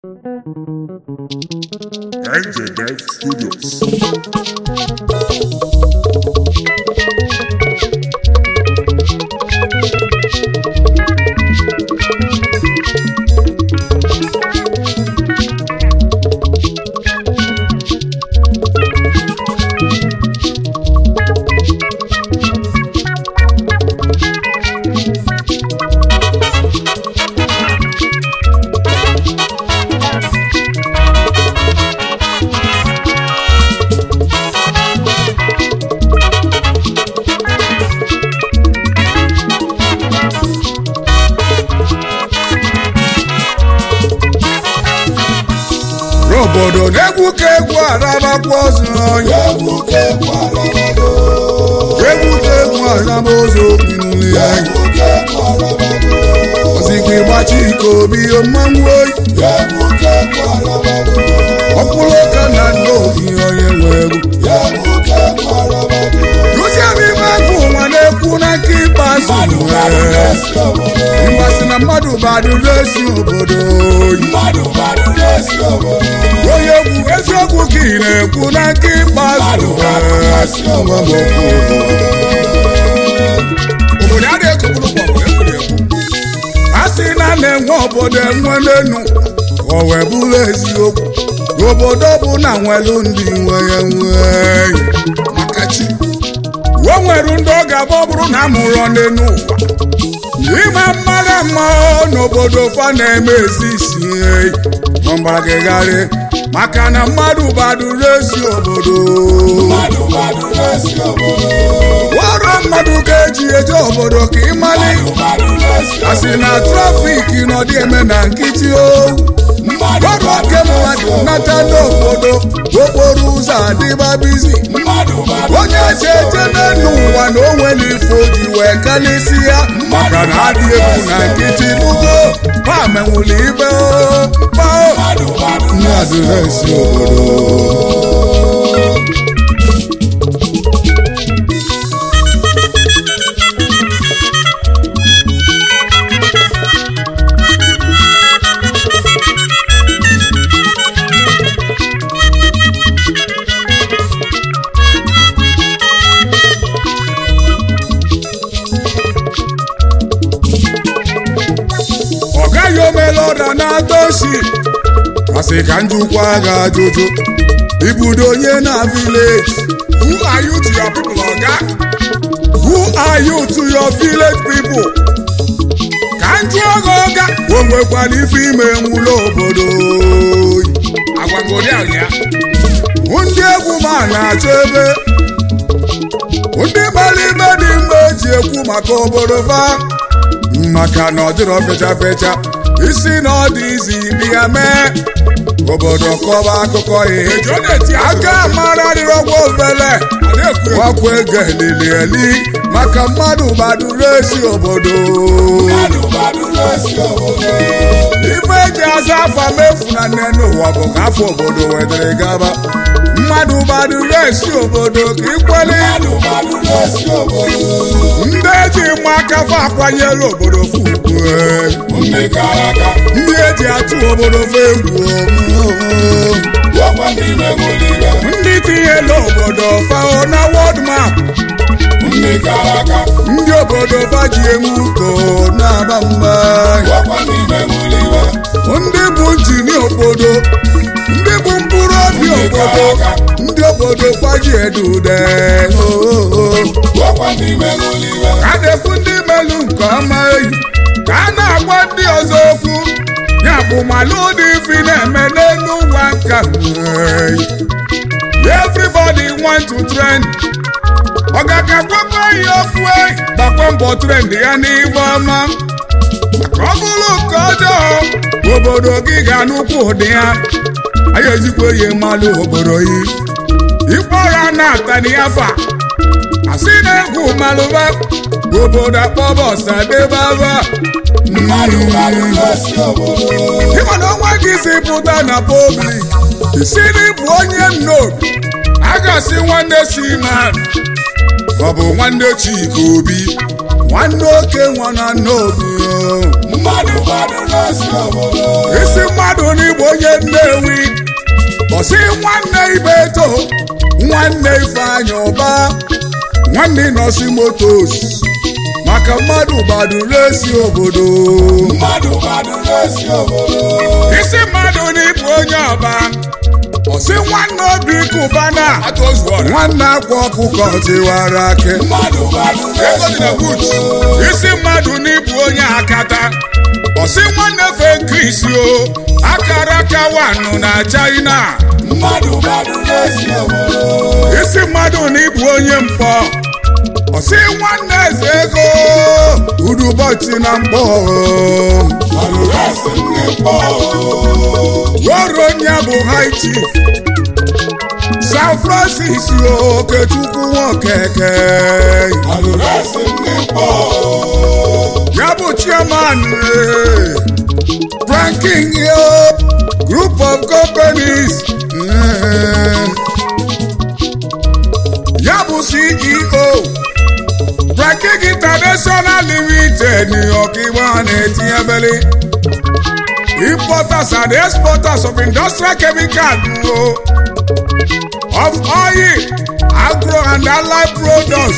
NJDev Studios. n'obodo na-egwu ka egwu arabakwa ozu onye egwu ka egwu arabago egwu ka egwu araba ozu okpinule ya egwu ka egwu arabago ozikwa ịgbachi ike obi mmanwụ oyi egwu ka egwu arabago ọkpụrụ ụka na nna obi onye nwe egwu egwu ka egwu arabago duzie m ime agụ ụwa na-ekwu na nke ikpeazụ mmadụ gbara nwere na-esi obodo mgbasị na mmadụ badụrụ esi obodo oyi mmadụ gbara na-esi obodo onye egwu eziokwu ka ị na-ekwu na nke ikpeazụ nwere nwa m okwu obodo a na-ekopụrụ gbọgbọ ekwuru ekwu a sị na a na-enwe obodo enwe n'enu o wee bụrụ eziokwu n'obodo bụ na nwelu ndị nwe ya nwee maka chi o nwere ndị ọ ga-abụ ọ bụrụ na a mụrụ n'enu ụwa ịma mmadụ mma n'obodo fa na-eme ezi isi eyi mgbagịgharị maka na mmadụ baduru ezi obodo mmadụ gbara na-esi obodo ọrụ mmadụ ka eji eje obodo ka ịmali mmadụ gbara na-esi asị na trafiki nọdị eme na nkịtị o mmadụ ọrụ gbara oke mmadụ na-esi nata n'obodo okporo ụzọ adịba bizi mmadụ gbara onye si eje n'elu ụwa na o nwere ife o ji wee kalịsi ya maka na adị egwu na nkịtị n'ugo ma menwuli ibe o ma o mmadụ gbara mmadụ na-esi obodo ọ gaghị omela ọda na-atọ oshi asị ka njikwa ga ajụjụ ibudo onye na village who are you to your people oga who are you to your village people ka njụ oge ọga o nwekwara ife ime nwụlọ obodo agwagodi ya ndị egwu ma na-achọ ebe ndị gbara ime dị mma eji ekwu maka obodo fa maka na ọ dịrọ fecha fecha isi na ọ dị izi dị ya mee obodo kọba akụkọ ihe aka mara dịrọgwa ofele gwakwa ego elili eli maka mmadụ gbaduru esi obodo mmadụ gbara na-esi obodo ife eji aza afa mefu na nne n'ụwa bụ ka afọ obodo wedere gaba mmadụ gbaduru esi obodo ka ikweli mmadụ gbara na-esi obodo ndị eji mma aka fa akwanyela obodo fugbu ndị kara aka ndị eji atụ obodo fa egwu gwakwa ndị megolibe ndị tinyela obodo fa na wọd map ndị kara aka ndị obodo fa ji enwe uko na-aba mba gwakwa ndị megolibe ndị bụ njini obodo ndị bụ mkpụrụ obi obodo ndị obodo kwaji edude gwakwa ndị megolibe a na-ekwu ndị melu nke ọma eyi ka a na-agwa ndị ọzọ okwu ya bụ malụ dị ifi na-eme n'elu ụwa nka everybody want to trend ọ ga-akakwakwa ihe okwu eyi gbakwa mbọ trend ya n'ihu ọma maka ọ bụrụ nke ọjọọ obodo gị ga-anụkwu ụdị ya anyị ezikwa ihe mmalụ obodo yi ịkpọra na-atani afa asị na-egwu malụba obodo akpọba ọsadebaba mmadụ gbara na-esi obodo ịma na ọnwa gị si pụta na public isi n'ịbụ onye nnobi a ga-asị nwanne si ma ọ bụ nwanne chika obi nwanne oke nwa na nnobi mmadụ gbadụ n'osi obodo isi mmadụ n'igbo onye nnewi bọsị nwanne ibeto nwanne ifeanyị ụba nwanne nọsi motos maka mmadụ gbaduru esi obodo mmadụ gbadụ n'osi obodo isi mmadụ n'ịbụ onye ọba ọsị nwanne obi kụbana nwanne akwa ọkụkọ tiwara ake mmadụ gbadụ n'osi obodo isi mmadụ n'ịbụ onye akata ọsị nwanne fe krisi o akara aka wanụ na china mmadụ gbadụ n'osi obodo isi mmadụ n'ịbụ onye mkpọ ọsị nwanne eze ego udubọchị na mkpọ gbadụ n'osi ndị mkpọ ruo onye bụ high chief san francis okechukwu nwokeke gbadụ n'osi ndị mkpọ ya bụ chairman eh, ranking yo group of companies eh, ya bụ ceo ranking international limited new york igbo a na-etinyebeli importers and exporters of industrial chemical o of oil agro and allied products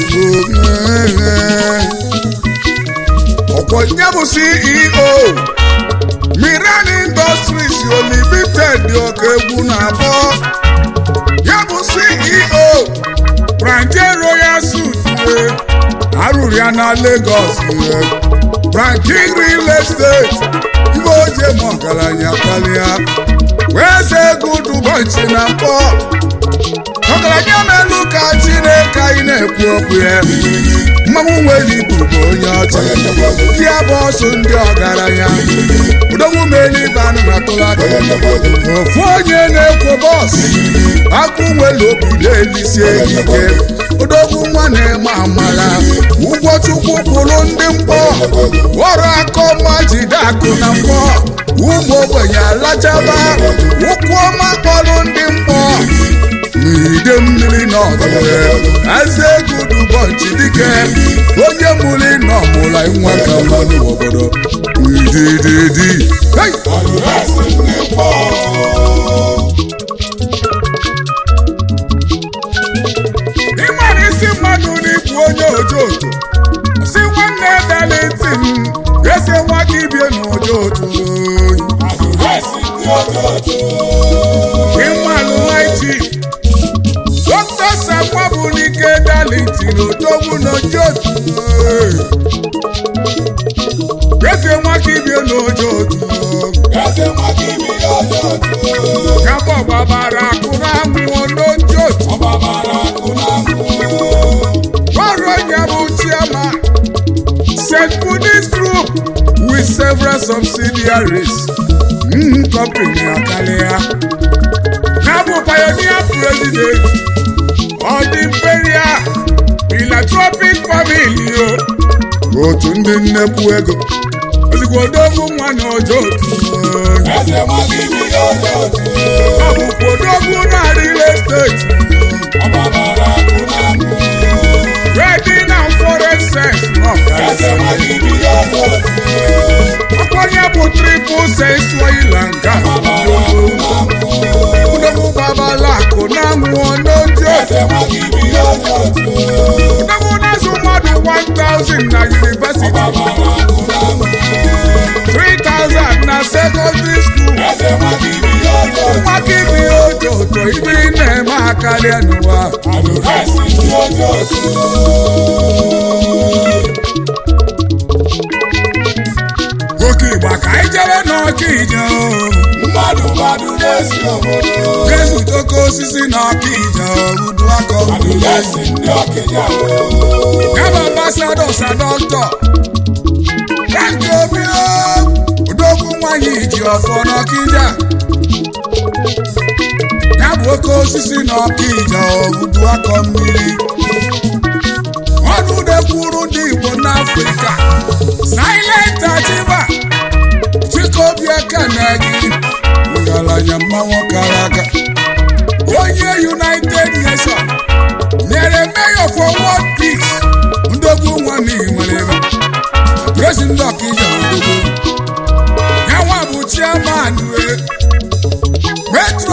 ọ̀pọ̀ ìyẹn bù ceo miran industries limited ọ̀kẹ́ egwu na-abọ́ ya bụ ceo branche royal suit arụrụ ya na lagos branche real estate ibe oje ma ọgaranya karịa wee ze ego dubọnchi na mkpọ ọgaranya na-elu ka chineke anyị na-ekwu okwu ya mmanwụ nwere ibu bụ onye ọcha ya bụ ọsụ ndị ọgaranya udogwu melibe anụ na tụlaka ofu onye na-ekwo bọs akụ nwere obi na-elisie ike odogwu nwa na-eme amara ụgwọ chukwu kwụrụ ndị mkpọ ọrụ akọ ma jide akụ na mkpọ ụmụ ogbenye alachaba ụkwụ ọma kpọrọ ndị mkpọ n'ide mmiri n'ọdụwe eze gudu bọnchi dike onye mụrụ nọ mụla nwa ka mmanụ obodo idididi hey! gbadụ n'osi ndị mkpọ ịmara isi mmadụ n'ikwu onye ojo ojo si nwanne dalitin esi nwa gị bie n'ojo ojo gbadụ n'osi ndị ojojo ịmalụ haiti dọkịta sakwa bụ n'ike dalitin odogwu n'ojo ojo esi nwa gị bie n'ojo ojo eze mmadụ ibi ya ojojo kábọ̀ bàbàrà kúrò àwọn olójó ọgbabara akụ na akụ Bọ́rọ̀ Nyamu Chairman, St. Buddhist Group with several subsidiaries. Mm, company Akalia. Nabu Pioneer President of the Imperial Philanthropic Family. o. Otu ndị nnekwu ego. Ozugbo odogwu nwa na ojo otu. eze mmadụ ibi ya ojojo Ọ bụkwa odogwu na real estate. ọgbabara akụ na akụ Wedding and foreign sex. eze mmadụ ibi ya ojojo Ọkọnye bụ triple sex oil and gas. ọgbabara akụ na akụ Odogwu babala akụ na nwụọ n'ojo. eze mmadụ ibi ya ojojo Odogwu na-azụ mmadụ 1000 na university. ọgbabara akụ na akụ 3000 na secondary school. eze mmadụ ibi ya ojojo Nwaka ibi ojo ojo ibiri na-eme akarịa n'ụwa. gbadụ n'osi ndị ojojo Oke ịgba ka anyị jere n'ọka ije o. mmadụ gbadụ n'osi obodo Jesu toko osisi n'ọka ije o. Udu akọ gbadụ mmiri. n'osi ndị ọkịja Yaba ambassador sa doctor. Frank Obio, odogwu nwanyị ji ọfọ n'ọkịja. Ya bụ oke osisi n'ọkịja ogudu akọ mmiri. Ọnụ dekwuru ndị Igbo n'Afrịka. Silent Achịba, Chikobi Ekenegi, ngalanya mmanwụ kara aka. Onye United Nations nyere mayor for world peace ndogbu nwa na nwere ebe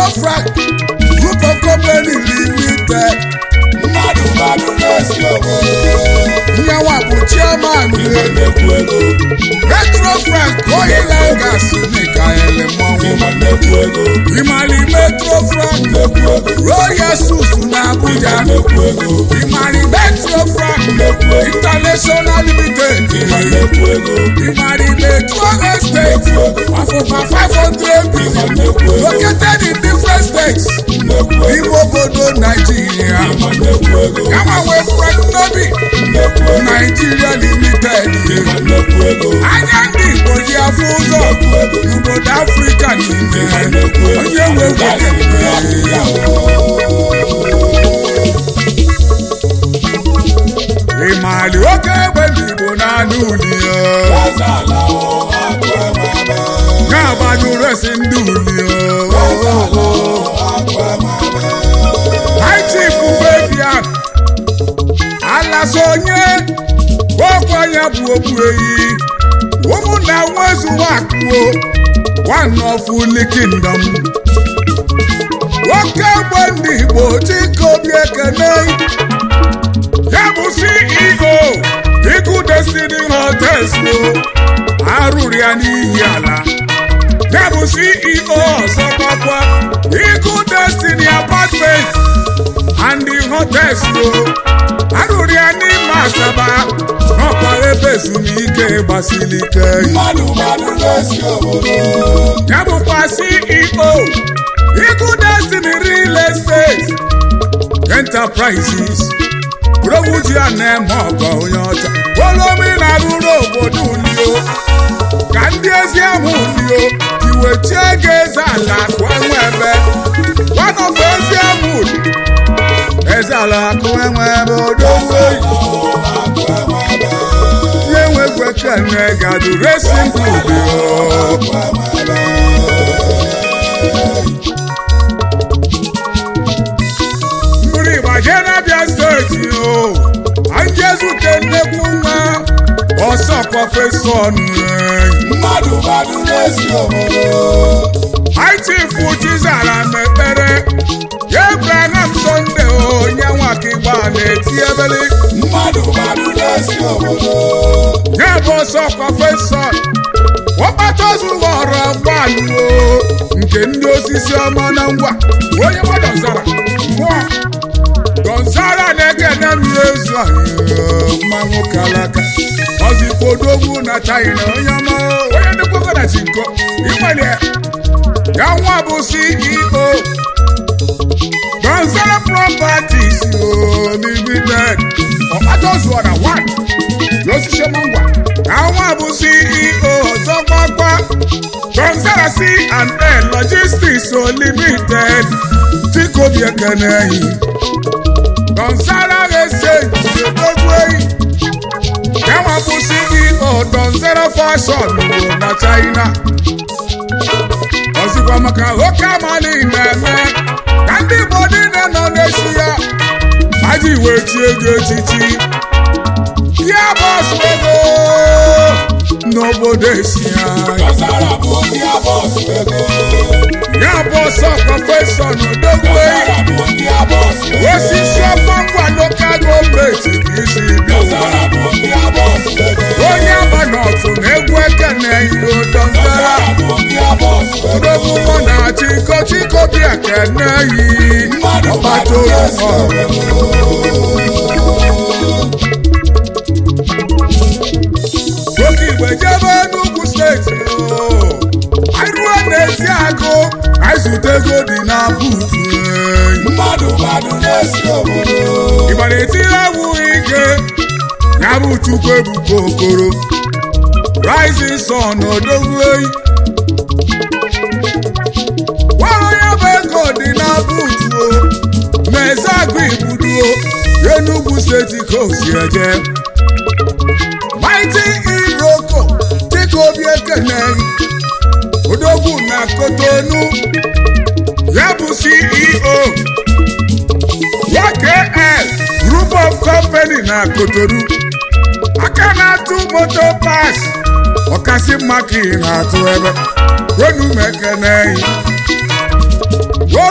Frank Group of Company Limited mmadụ mmadụ na-esi obodo nyanwa bụ chairman ịma nnekwu ego Metro Frank Oil and Gas Mikael Mmanwụ ịma nnekwu ego Imali Metro Frank nnekwu ego Royal Sus na Abuja nnekwu ego Imali Metro Frank nnekwu ego International Limited ịma nnekwu ego Imali Metro Estate Afọfa 500 billion nnekwu ego located in different states nnekwu ego n'ime obodo Nigeria. ịma nnekwu ego Yanwa wee Frank Nobi nnekwu ego Nigeria Limited. ịma nnekwu ego Anya ndị Igbo ji afụ ụzọ n'obodo Afrịka niile. nnekwu ego Onye nwe gasị nwoke ya ịmali oke egbe ndị Igbo na-anụ uli ya. Azala o akụ emebe Na-agbanyụ resi ndị uli ya. Azala o akụ emebe High Chief Fabian Alasonye okwu anya bụ okpu eyi ụmụnna nwezu akụo one of Uli Kingdom nwoke egbe ndị Igbo Chikobi Ekene ya bụ CEO Igu Destiny Hotels o arụrụ ya n'ihi ala ya bụ CEO ọzọ gbakwa Igu Destiny Apartment and the hotels o arụrụ ya n'ime Asaba n'ọkwa ebe ezumike gbasiri ike mmadụ mmadụ na-esi obodo ya bụkwa CEO Igu Destiny Real Estate Enterprises Robuji a na-eme ọgọ onye ọcha olomi na-arụrụ obodo ulio ka ndị ezi ahụ ulio iwechie ego eze ala akụ enwe ebe wanọfe ezi ahụ uli eze ala akụ enwe ebe odowe o akụ emebe ihe nwegwe kene gadu resi ulio akụ emebe mmiri ịgbaje n'abịa steeti o anyị ezute nnekwu nwa ọsọ prọfesọ nụrụ mmadụ mmadụ na-esi obodo Aịchifu Chizara mekpere Abraham Sunday onye nwakigba na-eti ebele mmadụ mmadụ na-esi obodo nye bụ ọsọ prọfesọ ọkpata ozughọrọ gbalụo nke ndị osisi ọma na ngwa onye gbadọzara mmụọ Gonzara na-ekene mmiri ezu anyị mma nwoke alaka ọzipodogwu na China onye ọma onye ndịkwago na chinko ịnwere ya nwa bụ CEO Gonzara Properties o limited ọkpataozuọra 1 n'osisi ngwa ya nwa bụ CEO ọzọ gbagba Gonzara C&A Logistics o limited Chikobi Ekeneyi Gonzara Exchange odogwu eyi ya nwa bụ CEO Gonzara Fashion o na China ọzikwa maka oke amali na-eme ka ndị Igbo niile nọ n'echi ya aji wee tie ego echichi ya bọsụ ego n'obodo esi ya Gazara bụ ndị abọsụ ego ya bọsụ prọfesọ n'odogwu Gazara bụ ndị abọsụ ego osisi ọma ngwa lokal gọọmenti ka isi bịa Gazara bụ ndị abọsụ ego onye agba n'ọtụ na egwu ekene iro dọndara Gazara bụ ndị abọsụ ego odogwu mọ na chiko chiko bi ekene yi mmadụ ọgbata mmadụ na-esi oyi obodo oke igbe jebe n'ugwu steeti o. anyị ruo n'ezi agụ anyị zute ego dị na buutu enyi. mmadụ mmadụ na-esi obodo ịgbara etiri egwu ike ya bụ chukwu ebuka okoro rising sun odogwu eyi gwara ya bụ ego dị na buutu o na-eze agụ igbuduo enugwu steeti ka o si eje mighty iroko dịka obi ekene odogwu na kotonu ya bụ ceo YKL Group of Company na Kotonu aka na-atụ moto pas ọkasị mma ka ị na-atụ ebe kwenu m ekene yi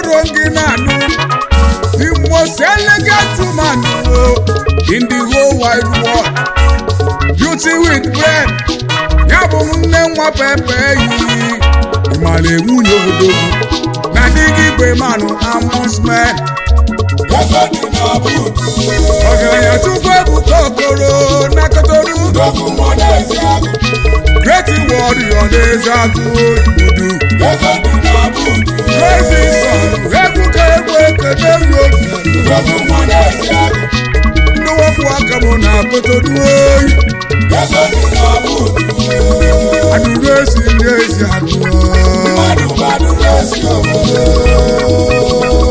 wide world beauty with brain ya bụ nne nwa pepe yi ịmara nwunye obodo na dị gị igwe manụ amusmen ego dị na buutu ọgaranya chukwu ebuka okoro na kotoru nnukwu mmadụ ezi agụ great warrior na-eze agụ odudu ego dị na buutu crazy son egwu ka egwu ekene ruo nnukwu mmadụ ezi agụ ndị wepụ aka m na kotoru oyi ego dị na buutu adụrụ esi ndị ezi agụ mmadụ mmadụ na-esi obodo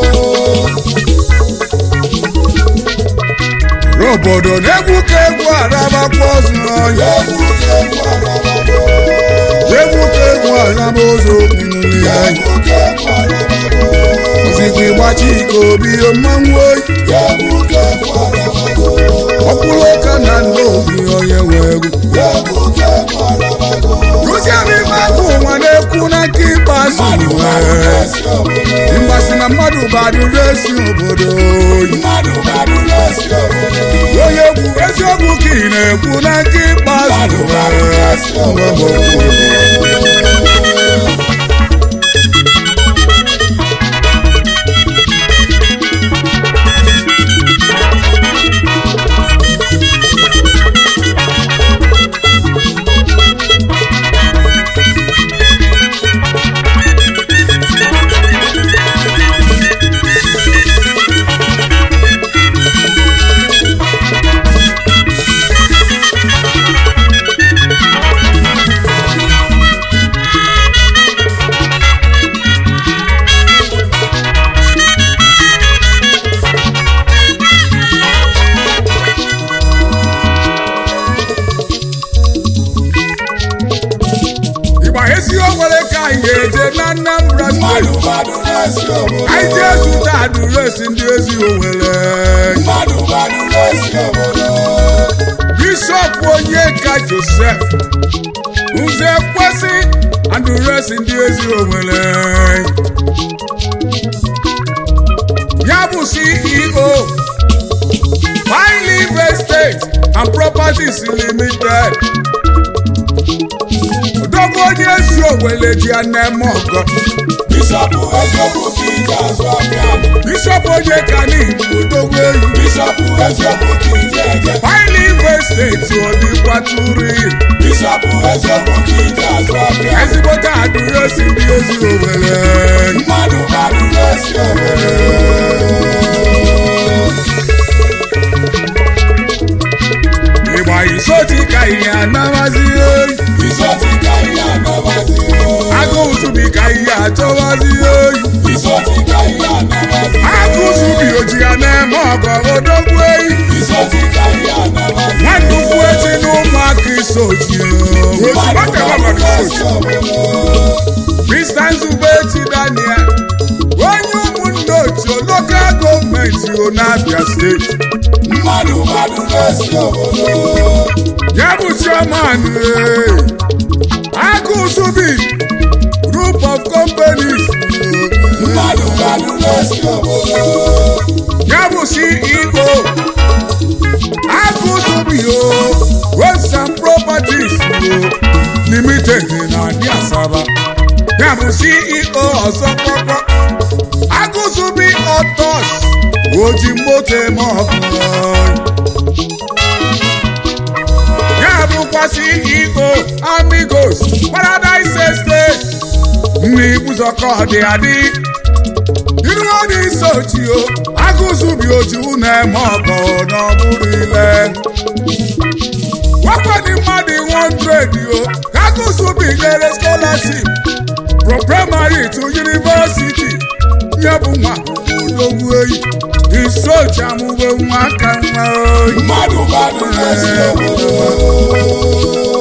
obodo na-egwu ka egwu arabakwa ọzọ ọya egwu ka egwu arabago egwu ka egwu araba ụzọ okpinuli ya egwu ka egwu arabago ozigbo ịgbachi ike obi mmanwụ oyi egwu ka egwu arabago ọkwụrụ ụka na nna obi onye nwe egwu egwu ka egwu arabago rụzie n'ime akụ ụwa na-ekwu na nke ikpeazụ mmadụ mmadụ nwee na-esi obodo mgbasị na mmadụ badụrụ esi obodo oyi mmadụ mmadụ na-esi obodo onye egwu eziokwu ka ị na-ekwu na nke ikpeazụ mmadụ mmadụ nwee na-esi obodo ịgba ezi onwere ka anyị ga-eje na Anambra mmadụ steeti mmadụ na-esi obodo anyị jee zụta adụresi ndị ezi owere mmadụ mmadụ na-esi obodo bishọp onyeka josef nze kwesị adụresi ndị ezi owere ya bụ ceo Fine Estate and Properties Limited odogwu onye ezi owere ji ya na-eme ọgọ bishọpụ eziokwu ka ije azụ afịa bishọp onyeka n'igbo odogwu eyi bishọpụ eziokwu ka ije eje Fine Estate odikwaturi bishọpụ eziokwu ka ije azụ afịa ezigbote adụresi ndị ezi owere mmadụ mmadụ na-esi obodo ịgba isoti ka ihe anamazi oyi isoti ka ihe anabazi agụụ zubi ka ihe achọwazi oyi isoti ka ihe anabazi agụụ zubi oji ya na-eme ọgọ odogwu eyi isoti ka ihe anabazi nwannukwu eti na ụmụaka isoti mmadụ mmadụ na-esi obodo Mr. Nzube eti Daniel onye ụmụnne otu lokal gọọmenti Abia steeti mmadụ mmadụ na-esi obodo ya bụ chairman ee, agụụ zubi group of companies mmadụ mmadụ na-esi obodo ya bụ ceo agụzubio roads and properties o, limited na adị asaba ya bụ ceo ọzọ kpọkpọ agụzubi otos oji moto eme ọkụ ya bụkwa ceo amigos paradise estate nna ibuzọkọ dị adị iru ọdị isochi o agụzubi ojiwu na-eme ọkọ n'ọbụrụ ile wakwadi mmadụ 100 o agụzubi nyere scholarship from primary to university ya bụ nwa odogwu eyi isochi amụwe nwa aka nwa oyi mmadụ mmadụ na-esi obodo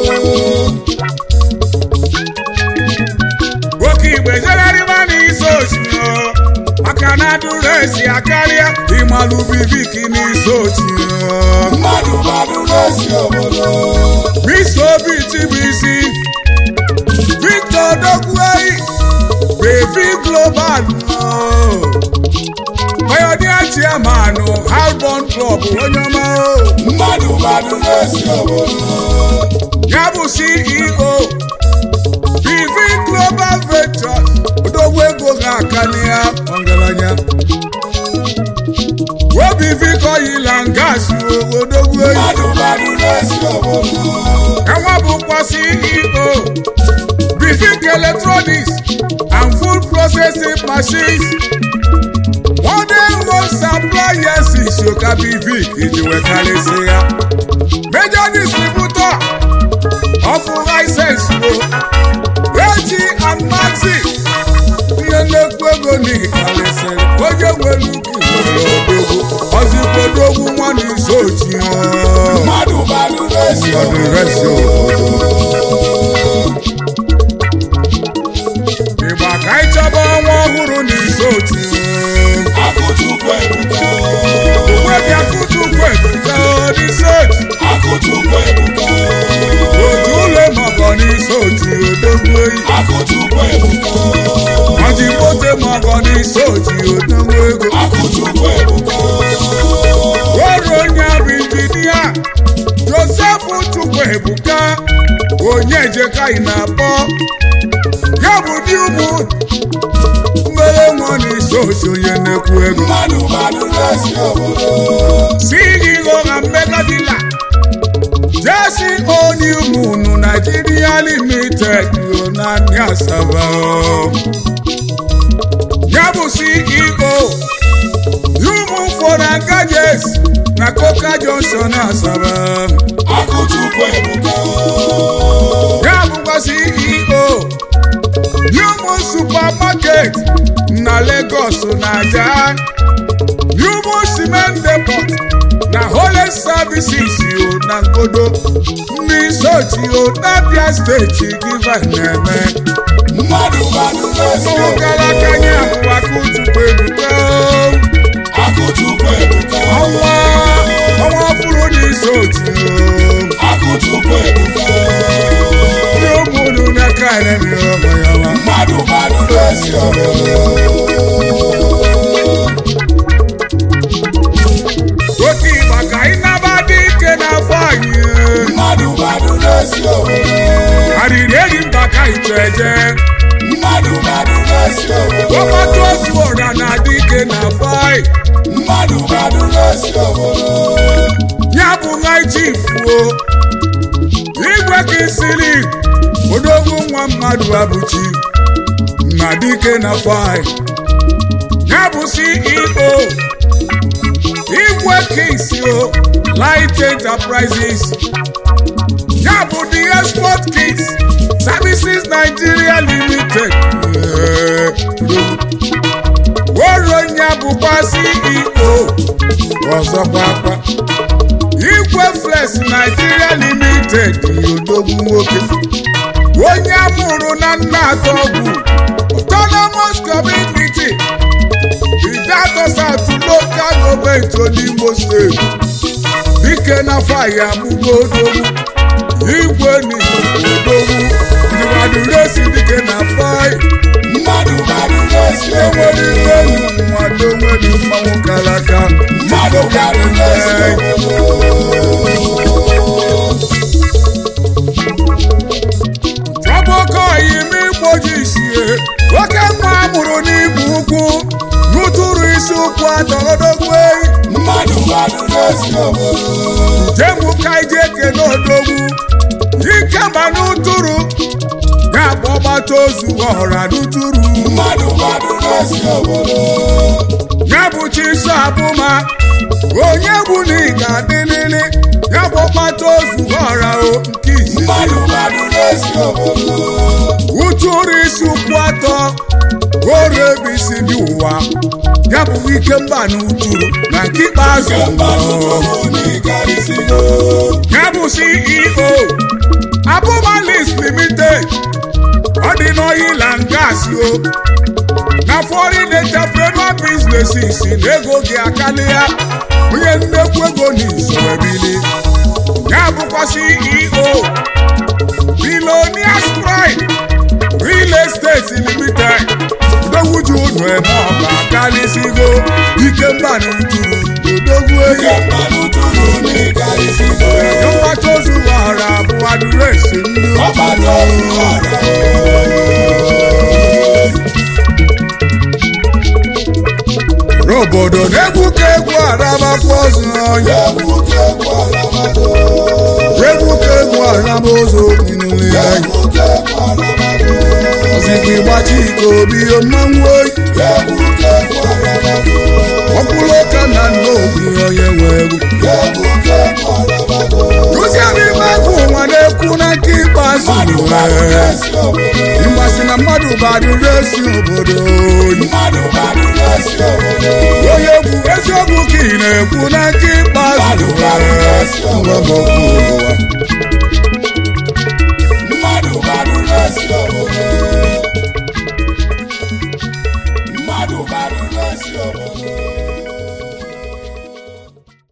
oke igbe jelarịba n'isi osimiri maka na adụrụ esi akarịa ịmalụ bibiki n'isi osimiri mmadụ mmadụ na-esi obodo Mr. Obi TBC Victor Dogwei Baby Global pioneer chairman Halbon Club onye ọma o mmadụ mmadụ na-esi obodo ya bụ CEO BV Global Ventures odogwu ego ga-akali ya ọgaranya OBV Oil and Gas odogwu eyi mmadụ mmadụ na-esi obodo ẹwọ́n bùkọ́ CEO Bifik Electronics and Food Processing Machines wọ́n dé wọ́n suppliers ìṣòkà Bifik ìdíwẹ̀ kálẹ̀ sí ya major distributor of license wo AG and Maxi ihe nnekwu ego ní ìkàlẹ̀ sẹ́yìn onye nwere uki nwere odogwu ọzịgbodogwu nwa na iso ochi hàn mmadụ mmadụ na-esi ọdún obodo ìrẹsì obodo. ìgbà ka ị chọba ọnwa ọhụrụ n'isi otu akụchukwu ebuka webịa kutu kwebuga n'isi otu akụchukwu ebuka otu ụlọ mọgọ n'isi otu odogwu oyi akụchukwu ebuka ọjị mote mọgọ n'isi otu odogwu ego akụchukwu ebuka ọrụ onye bụ injinia josef chukwu ebuka onye jekai na-akpọ ya bụ di ụmụ mmere nwa n'isi otu onye na-ekwu ego mmadụ mmadụ na-esi obodo CEO na Mega Dealer Jesse Oniumunu Nigeria Limited yo na ní Asaba o. Ya bụ CEO Human Phone and Gadgets na Coca Junction Asaba. akụchukwu ebuka Ya bụkwa CEO Human Supermarket na Lagos Naija. Human Cement Depot na Holy Services yo na Ngodo. Ndị sochi yo n'Abia steeti Giva na-eme. mmadụ mmadụ na-esi Ụmụ obodo gara aka nye abụwa Kuchukwu ebuka. akụchukwu ebuka Ọnwa ọnwa ọfụrụ n'isi ochi yo. akụchukwu ebuka Ndị ụmụnụ n'aka na-eme ọma ya ma. mmadụ mmadụ na-esi obodo Oke ịgba ka anyị naba dị ike n'afọ anyị. mmadụ mmadụ na-esi obodo Arịrị enyi mba ka anyị chọ eje. mmadụ mmadụ na-esi obodo Ọkpọtụ ozu ọra na-adị ike n'afọ anyị. mmadụ mmadụ na-esi obodo ya bụ nwa chifuo igwe ka isiri odogwu nwa mmadụ abụchi na dike na fai ya bụ ceo igwe kingsio light enterprises ya bụ the export kings services nigeria limited Eh, woro ya bụkwa ceo ọzọkwa akwa igwe flex nigeria limited odogwu nwoke onye amụrụ na nna atọ ọgwụ autonomous community idato south local government n'imo steeti dike na faya amụgo odogwu igwe n'odogwu ndịwaduresi dike na fai mmadụ mmadụ na-esi enwere obodo ife enyi mmadụ onwere mmanwụ kalaka mmadụ mmadụ na-esi obodo Chọbụkọ ime igbo ji sie oke nwa amụrụ n'igbu ukwu n'ụtụrụ isi ụkwụ atọgodogwu eyi mmadụ mmadụ na-esi obodo jemu ka iji ekene odogwu ike ma n'ụtụrụ ya bụ ọgbata ozu ọhụra n'ụtụrụ mmadụ mmadụ na-esi obodo ya bụ chiso abụma onye bụ na ị ga-adịlịlị ya bụ ọgbata ozu ọhụra o nke isi mmadụ mmadụ na-esi obodo ụtụrụ isi ụkwụ atọ oru ebe isi dị ụwa ya bụ ike mba na ụtụrụ na nke ikpeazụ kemgbe tụtụrụ n'ịkarịsịgo ya bụ ceo abụmalis limited ọ dị n'oil and gas o na foreign entrepreneur businesses na ego gị akarịa onye nnekwu ego n'izu ebili ya bụkwa ceo billionaires pride real estate limited udowuju unu eme ọga karịsịgo ike mbanụ tụrụ odogwu enyi Ike mmanụ tụrụ n'ịkarịsịgo. mgbata ozu ghọrọ bụ adịresi ndị Ọgbata ozu ọra. n'obodo na-egwu ka egwu arabakwa ozu ọnya Egwu ka egwu alamago. egwu ka egwu araba ozu n'ile ya Egwu ka egwu alamago. ozigi gbachi ike obi mmanwụ oyi Egwu ka egwu alamago. ọkwụrụ ụka na nna obi onye nwe egwu Egwu ka egwu alamago. Rụzie n'ime agụ ụwa na-ekwu na nke ikpeazụ Mmadụ gbara esi obodo. ịmasị na mmadụ badụrụ esi obodo oyi Mmadụ gbara esi obodo. onye egwu eziokwu ka ị na-ekwu na nke ikpeazụ Mmadụ gbara esi ngwa m obodo. okwu ụwa Mmadụ gbara esi obodo. Mmadụ gbara esi obodo.